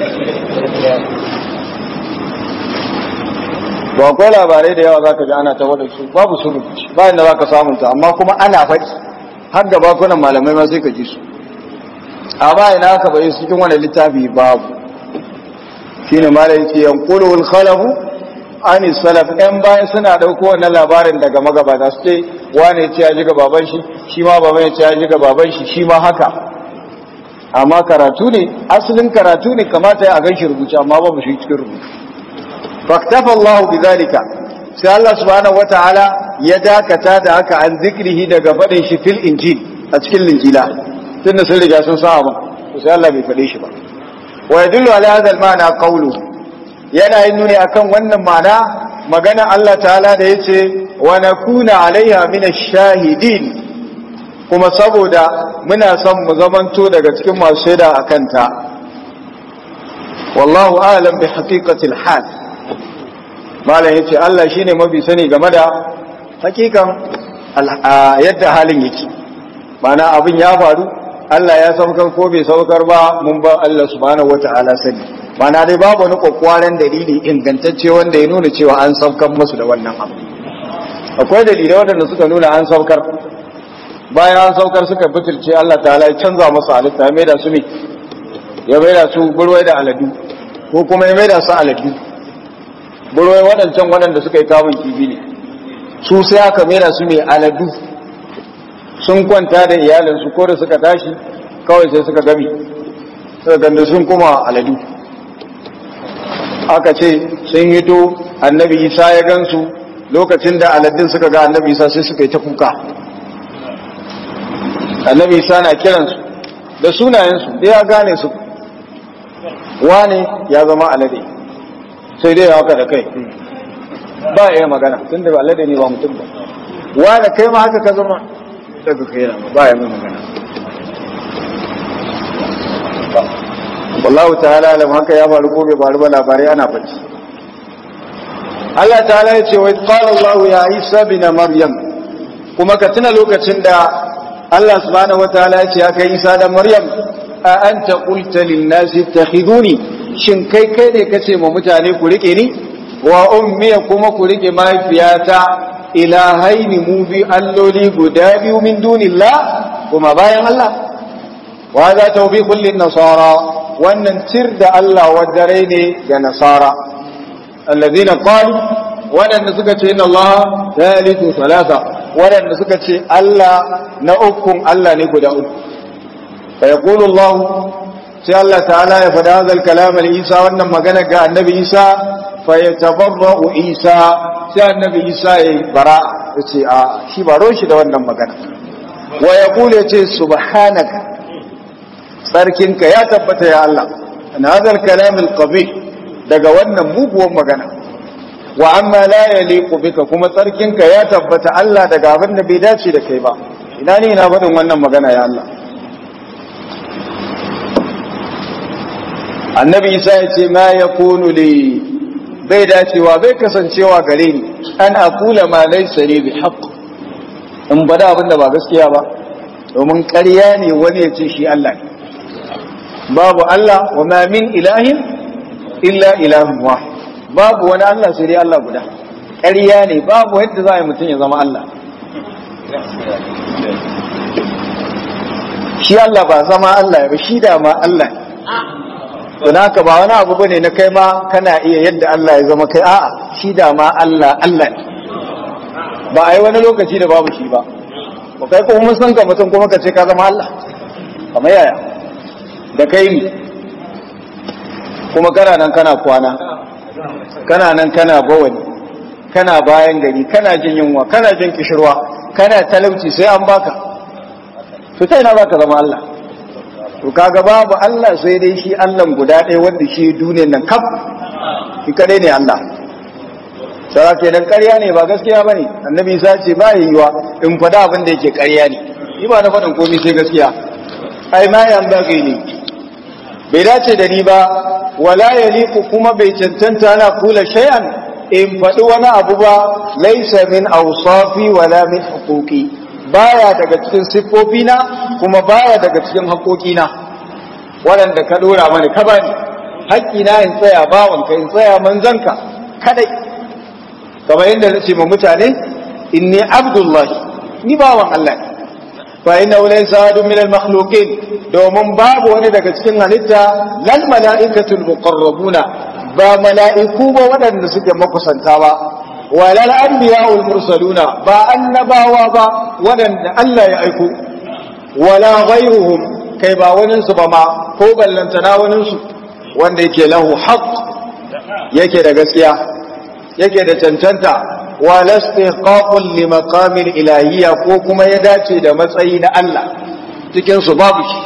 ba akwai labarai da yawa za ka ji ana ta su babu su rubuci bayan da za ka samunta amma kuma ana faɗi har da bakunan malamai ma sai ka ji su amma ina aka bai cikin wani littafi babu shine malai ce yanqulu al-khalafu ani salaf ɗan bayan suna ɗauko wannan labarin daga magabata su ce wane ce ya ji ga baban shi shi ma baban ya ce ya ji ga baban shi shi ma haka amma karatu ne asalin karatu ne kamata ya gan shi rubuce amma babu shi cikin rubutu faktafa Allah bi zalika sai Allah subhanahu wataala ya dakata da haka an zikrihi daga faɗin shi fil injil a cikin linjila tunda sun riga sun sa abin sai Allah bai faɗe shi ba wa yadullu ala hadha al-ma'na qawluhu yana yin nuni akan wannan ma'ana magana Allah ta'ala da yace wa nakuna alaiha min ash-shahidin kuma saboda muna son mu zamanto daga cikin masu shaida akan ta wallahu a'lam bi haqiqati al-hal malam yace Allah shine mafi sani game da hakikan yadda halin yake mana abin ya faru Allah ya saukar ko bai saukar ba mun ba Allah subhanahu wata'ala sani mana dai babu wani kokwaren dalili ingantacce wanda ya nuna cewa an saukar musu da wannan abu akwai dalilai waɗanda suka nuna an saukar bayan an saukar suka butulce Allah ta'ala ya canza musu halitta ya maida su ne ya maida su burwai da aladu ko kuma ya maida su aladu burwai waɗancan waɗanda suka yi kamun kifi ne su sai aka maida su mai aladu sun kwanta da iyalinsu ko da suka tashi kawai sai suka gami suka ganda sun kuma aladu aka ce sun hito annabi isa ya gansu lokacin da aladun suka ga annabi isa sai suka yi ta kuka annabi isa na kiransu da sunayensu da ya gane su wane ya zama alade sai dai ya haka da kai ba ya magana tun da alade ne ba mutum ba wane kai ma haka ka zama daga kai na ba ya mai magana wallahu ta'ala alam haka ya faru ko bai faru ba labarai ana bacci Allah ta'ala ya ce wa qala Allah ya Isa bin Maryam kuma ka tuna lokacin da Allah subhanahu wataala ya ce ya kai Isa da Maryam a anta qulta lin nasi ittakhiduni shin kai kai ne kace ma mutane ku rike ni wa ummi kuma ku rike mahaifiyata ilahaini mu bi alloli guda biyu min dunillah kuma bayan Allah wa za tawbiqul lin nasara wannan tir da Allah wadare ne ga nasara alladhina qalu wadanda suka ce inna Allah thalithu thalatha wadanda suka ce Allah na ukun Allah ne guda uku fa yaqulu Allah sai Allah ta'ala ya fada hadal kalam al-Isa wannan magana ga annabi Isa fa yatabarra'u Isa sai annabi Isa ya bara yace a shi baro shi da wannan magana wa yaqulu yace subhanaka sarkinka ya tabbata ya Allah an hadal kalam al-qabih daga wannan muguwan magana wa amma la yaliqu bika kuma tsarkinka ya tabbata Allah daga abin da bai dace da kai ba ina ne ina faɗin wannan magana ya Allah annabi isa ya ce ma yakunu li bai dacewa bai kasancewa gare ni an aqula ma laysa li bi haqq in bada abin da ba gaskiya ba domin ƙarya ne wani ya ce shi Allah ne babu Allah wa ma min ilahin illa ilahun wahid babu wani Allah sai dai Allah guda ƙarya ne babu yadda za a yi mutum ya zama Allah shi Allah ba zama Allah ba shi da ma Allah don haka ba wani abu bane na kai ma kana iya yadda Allah ya zama kai a'a shi da ma Allah Allah ne ba a yi wani lokaci da babu shi ba ba kai kuma mun san ka mutum kuma ka ce ka zama Allah kamar yaya da kai ne kuma kana nan kana kwana kana nan kana bawani kana bayan gari kana jin yunwa kana jin kishirwa kana talauci sai an baka to sai na baka zama Allah to kaga babu Allah sai dai shi Allah guda ɗaya wanda shi duniyar nan kaf shi kadai ne Allah sara kenan ƙarya ne ba gaskiya bane annabi Isa ce ba yiwa in faɗa abin da yake ƙarya ne ni ba na faɗin komai sai gaskiya ai ma yan bagi ne bai dace da ni ba wala yaliku kuma bai cancanta na kula shay'an in faɗi wani abu ba laisa min awsafi wala min huquqi baya daga cikin siffofina kuma baya daga cikin haƙoƙina waɗanda ka ɗora mani ka bani haƙƙina in tsaya bawanka in tsaya manzanka kadai kamar yadda na ce ma mutane inni abdullahi ni bawan Allah ne fa inna laysa ahadun min al-makhluqin domin babu wani daga cikin halitta lal mala'ikatul muqarrabuna ba mala'iku ba waɗanda suke makusanta ba walal anbiya'ul mursaluna ba annabawa ba waɗanda Allah ya aiko wala ghayruhum kai ba wani su ba ma ko ballantana wani su wanda yake lahu haqq yake da gaskiya yake da cancanta wala istiqaqul li maqamil ilahiyya ko kuma ya dace da matsayi na Allah cikin su babu shi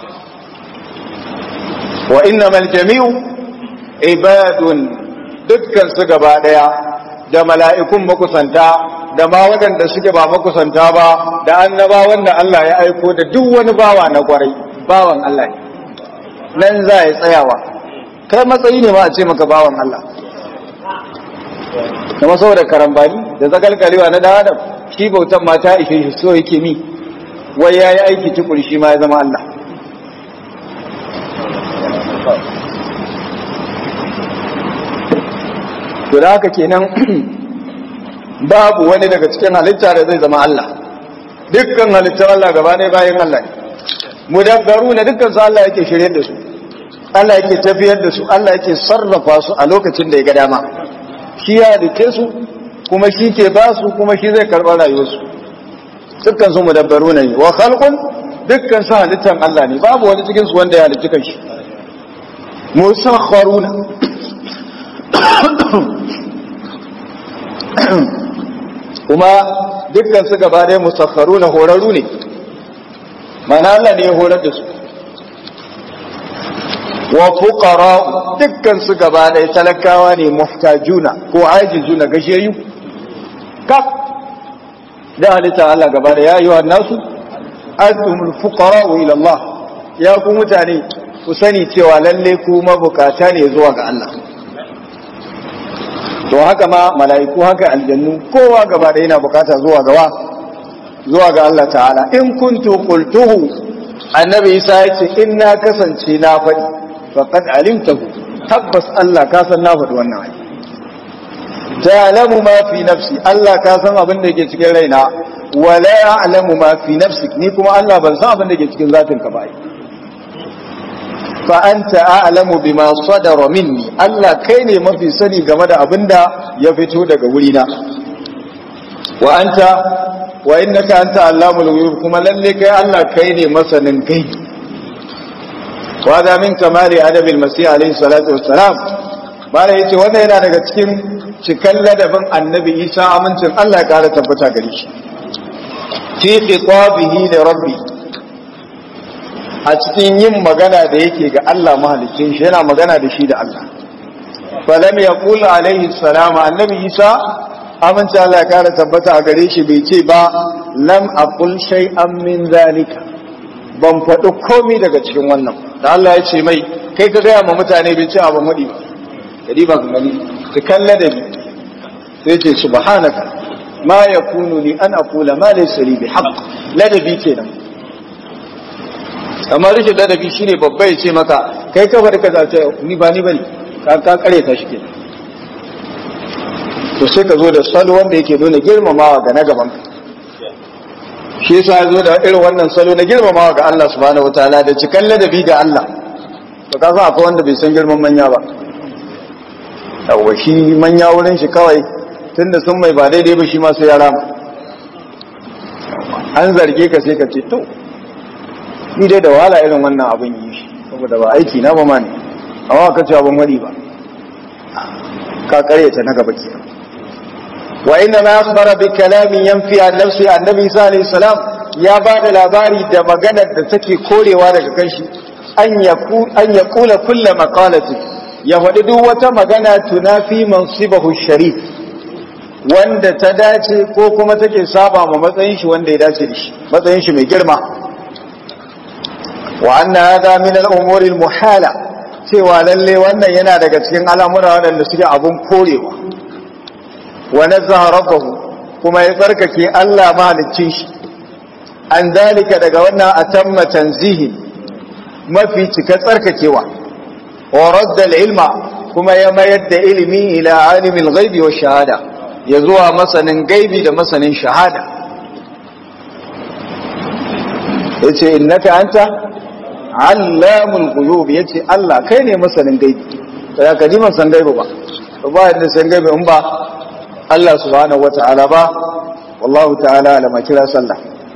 wa innamal jami'u ibadun dukkan su gaba daya da mala'ikun makusanta da ma waɗanda suke ba makusanta ba da annabawan da Allah ya aiko da duk wani bawa na kwarai bawan Allah ne nan za ya tsayawa kai matsayi ne ma a ce maka bawan Allah kuma saboda karambani da zagalgalewa na dan adam shi bautan mata ishe shi so yake mi wai ya yi aiki tukuri shi ma ya zama Allah to da haka kenan babu wani daga cikin halitta da zai zama Allah dukkan halittar Allah gaba ne bayan Allah ne mudabbaru na dukkan su Allah yake shirye da su Allah yake tafiyar da su Allah yake sarrafa su a lokacin da ya ga dama shi ya halitte su kuma shi ke ba su kuma shi zai karɓar rayuwarsu dukkan su mudabbaru ne wa khalqun dukkan su halittan Allah ne babu wani cikin su wanda ya halitta kanshi musakharuna kuma dukkan su gaba ɗaya musakharuna horarru ne mana Allah ne ya horar da su wa fuqara dukkan su gaba ɗaya talakawa ne muhtajuna ko ajizuna gashiyayyu kaf da halitta Allah gaba da ya yi wa nasu antumul fuqara ila Allah ya ku mutane ku sani cewa lalle ku mabukata ne zuwa ga Allah to haka ma mala'iku haka aljannu kowa gaba da yana bukata zuwa ga zuwa ga Allah ta'ala in kuntu qultuhu annabi Isa ya ce in na kasance na faɗi faqad alimtahu tabbas Allah ka san na faɗi wannan ayi ta'lamu ma fi nafsi Allah ka san abin da yake cikin raina wala ya'lamu ma fi nafsik ni kuma Allah ban san abin da yake cikin zatin ka ba fa anta a'lamu bima sadara minni Allah kai ne mafi sani game da abin da ya fito daga wurina wa anta wa innaka anta allamul ghuyub kuma lalle kai Allah kai ne masanin kai wa da min kamali adabil masih alaihi salatu wassalam bala yace wannan yana daga cikin cikan ladabin annabi isa amincin Allah ya ƙara tabbata gare shi fi khitabihi da rabbi a cikin yin magana da yake ga Allah mahalicin shi yana magana da shi da Allah falam yaqul alaihi salam annabi isa amincin Allah ya ƙara tabbata a gare shi bai ce ba lam aqul shay'an min zalika ban faɗi komai daga cikin wannan da Allah ya ce mai kai ka gaya ma mutane bai ce abu mudi ba kadi ba gani cikan ladabi sai ce subhanaka ma yakunu li an aqula ma laysa li bihaqq ladabi kenan amma rikin ladabi shine babba ya ce maka kai ka bar ka zace ni ba ni bane ka ka kare ta shi kenan to sai ka zo da salo wanda yake nuna girmamawa ga na gaban ka shi yasa ya zo da irin wannan salo na girmamawa ga Allah subhanahu wataala da cikan ladabi ga Allah to ka san akwai wanda bai san girman manya ba yawwa shi manya wurin shi kawai tunda sun mai ba daidai ba shi ma sai ya rama an zarge ka sai ka ce to ni dai da wahala irin wannan abin yi shi saboda ba aiki na ba ma ne amma ka ce abin wani ba ka karyata na gaba kenan wa inna ma akhbara bi kalamin yanfi an nafsi annabi isa alayhi salam ya ba da labari da maganar da take korewa daga kanshi an yaku an yaqula kullu maqalati ya faɗi duk wata magana tunafi mansibahu sharif wanda ta dace ko kuma take saba ma matsayin shi wanda ya dace da shi matsayin shi mai girma wa anna hadha min al-umuri al-muhala cewa lalle wannan yana daga cikin al'amura waɗanda suke abun korewa wa nazaha rabbahu kuma ya tsarkake Allah mahaliccin shi an zalika daga wannan atamma tanzihi mafi cika tsarkakewa wa radda al-ilma kuma ya mayar da ilimi ila alimil ghaibi wa shahada ya zuwa masanin gaibi da masanin shahada yace innaka anta allamul ghuyub yace Allah kai ne masanin gaibi sai ka ji masan gaibi ba ba yadda san gaibi in ba Allah subhanahu wata'ala ba wallahu ta'ala alama kira sallah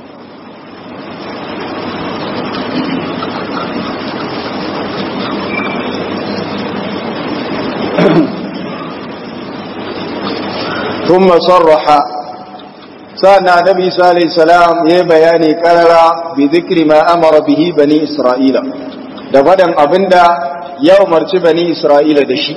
ثم صرح سألنا النبي صلى الله عليه وسلم يبياني قرر بذكر ما أمر به بني إسرائيل دفدا أبندا يوم بني إسرائيل دشي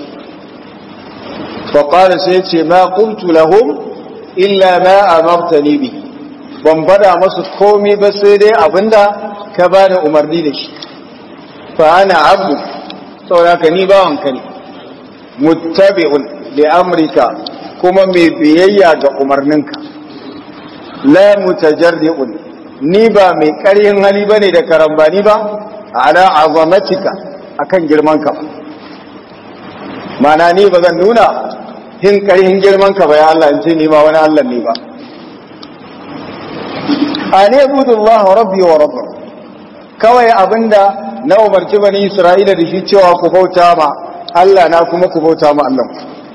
فقال سيدي ما قلت لهم إلا ما أمرتني به ban faɗa masu komi ba sai dai abinda ka bani umarni da shi fa ana abdu saboda ka ni bawanka ne muttabi'un li amrika kuma mai biyayya ga umarninka la mutajarri'un ni ba mai ƙaryin hali bane da karambani ba ala azamatika akan girman ka mana ni ba zan nuna hin ƙarhin girman ka ba ya Allah in ce ni ma wani Allah ne ba ani abudullah rabbi wa rabbakum kawai abinda na umarci bani Isra'ila da shi cewa ku bauta ma Allah na kuma ku bauta ma Allah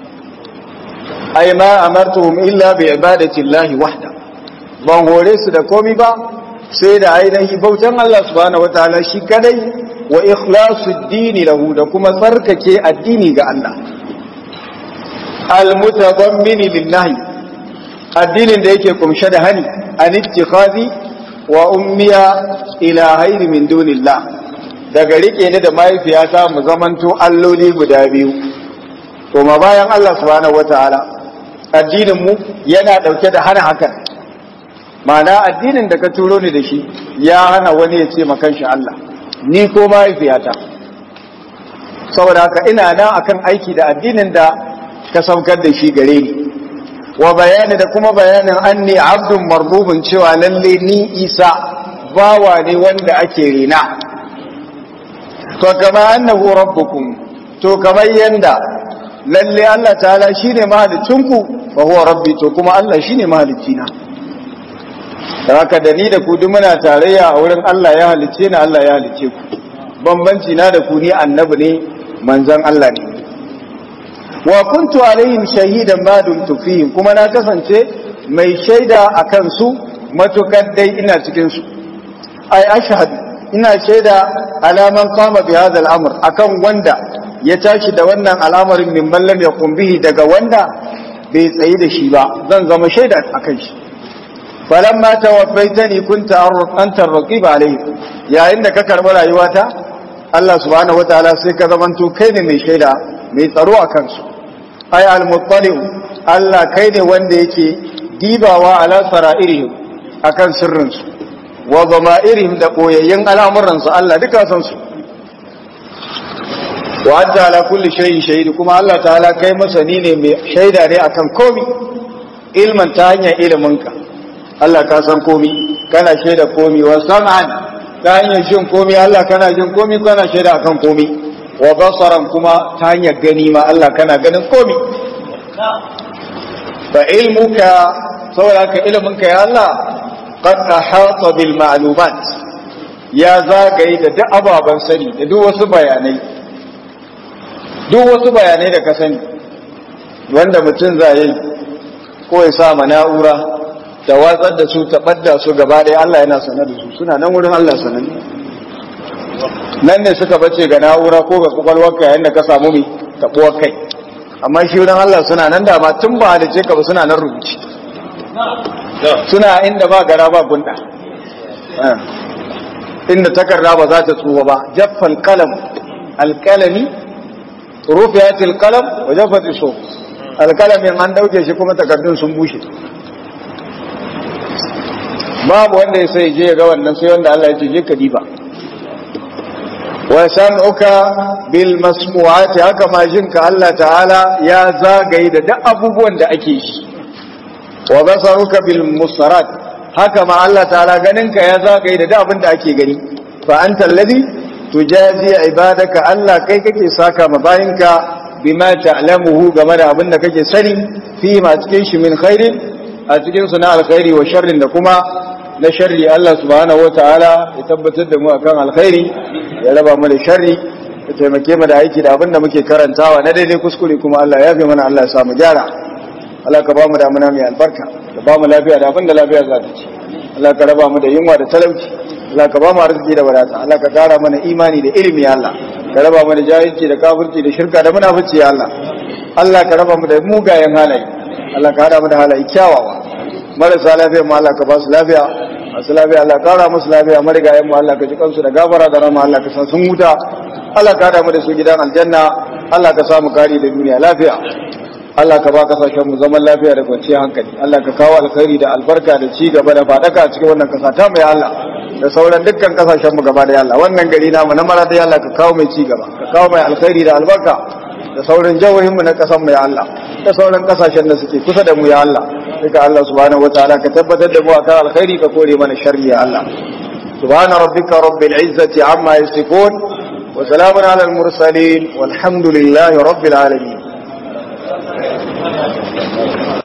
ai ma amartuhum illa bi ibadati llahi wahda ban hore su da komi ba sai da ainihin bautan Allah subhanahu wataala shi kadai wa ikhlasu dini lahu da kuma tsarkake addini ga Allah al-mutadammini lin-nahy addinin da yake kumshe da hani an ittikhazi wa ummiya ilahaini min dunillah daga rike ni da mahaifiyata mu zamanto alloli guda biyu to ma bayan Allah subhanahu wataala addinin mu yana dauke da hana hakan ma'ana addinin da ka turo ni da shi ya hana wani ya ce makan shi Allah ni ko mahaifiyata saboda haka ina nan akan aiki da addinin da ka saukar da shi gare ni wa bayani da kuma bayanin anni abdun marbubun cewa lalle ni isa bawa ne wanda ake rena to kama annahu rabbukum to kamar yanda lalle Allah ta'ala shine mahalicinku fa huwa rabbi to kuma Allah shine mahalicina da haka da ni da ku duk muna tarayya a wurin Allah ya halicce ni Allah ya halicce ku bambanci na da ku ni annabi ne manzon Allah ne wa kuntu alaihim shahidan ma dumtu fihim kuma na kasance mai shaida akan su matukar dai ina cikin su ai ashhadu ina shaida alaman qama bi hadha al-amr akan wanda ya tashi da wannan al'amarin min mallam ya kumbihi daga wanda bai tsayi da shi ba zan zama shaida akan shi falamma tawaffaitani kunta anta ar-raqib alayhi yayin da ka karbi rayuwata Allah subhanahu wataala sai ka zamanto kai ne mai shaida mai tsaro akan su ay al-muttali Allah kai ne wanda yake dibawa ala sara'irihim akan sirrin su wa zama'irihim da koyayyen al'amuran su Allah duka san su wa anta ala kulli shay'in shahid kuma Allah ta'ala kai masani ne mai shaida ne akan komi ilman ta hanyar iliminka Allah ka san komi kana shaida komi wa sam'an ta hanyar jin komi Allah kana jin komi kana shaida akan komi wa basaran kuma ta hanyar gani ma Allah kana ganin komi fa ilmuka saboda ka iliminka ya Allah qad ahata bil ma'lumat ya zagaye da duk ababen sani da duk wasu bayanai duk wasu bayanai da ka sani wanda mutum zai ko ya sa ma na'ura da watsar da su ta ɓadda su gaba ɗaya Allah yana sanar da su suna nan wurin Allah sanar nan ne suka bace ga na'ura ko ga kwakwalwarka yayin da ka samu mai taɓuwar kai amma shi wurin Allah suna nan da ma tun ba halice ka ba suna nan rubuci suna inda ba gara ba gunda inda takarda ba za ta tsuwa ba jaffal kalam alkalami rufiyatil kalam wa jaffati so alkalamin an dauke shi kuma takardun sun bushe babu wanda ya sai je ga wannan sai wanda Allah ya ce je ka diba wa sam'uka bil masmu'ati haka ma jinka Allah ta'ala ya zagaye da duk abubuwan da ake shi wa basaruka bil musarat haka ma Allah ta'ala ganinka ya zagaye da duk abin da ake gani fa anta alladhi tujazi ibadaka Allah kai kake saka ma bayinka bima ta'lamuhu game da abin da kake sani fi ma cikin shi min khairin a cikin su na alkhairi wa sharrin da kuma na sharri Allah subhanahu wataala ya tabbatar da mu akan alkhairi ya raba mu da sharri ya taimake mu da aiki da abin da muke karantawa na daidai kuskure kuma Allah ya fi mana Allah ya sa mu gyara Allah ka ba mu damuna mai albarka ka ba mu lafiya da abin da lafiya za ta ci Allah ka raba mu da yunwa da talauci Allah ka ba mu arziki da wadata Allah ka kara mana imani da ilimi ya Allah ka raba mu da jahilci da kafirci da shirka da munafici ya Allah Allah ka raba mu da mugayen halaye Allah ka hada mu da halaye kyawawa marasa lafiya mu Allah ka ba su lafiya masu lafiya Allah kara musu lafiya marigayen mu Allah ka ji kansu da gafara da rama Allah ka san sun huta Allah ka hada mu da su gidan aljanna Allah ka samu kari da duniya lafiya Allah ka ba kasashen mu zaman lafiya da kwanciyar hankali Allah ka kawo alkhairi da albarka da ci gaba da fadaka cikin wannan kasa ta mai Allah da sauran dukkan kasashen mu gaba da Allah wannan gari namu na mara da Allah ka kawo mai ci gaba ka kawo mai alkhairi da albarka da sauran jawohin mu na kasan mu ya Allah da sauran kasashen da suke kusa da mu ya Allah duka Allah subhanahu wataala ka tabbatar da mu akan alkhairi ka kore mana sharri ya Allah subhana rabbika rabbil izzati amma yasifun wa salamun ala al mursalin walhamdulillahi rabbil alamin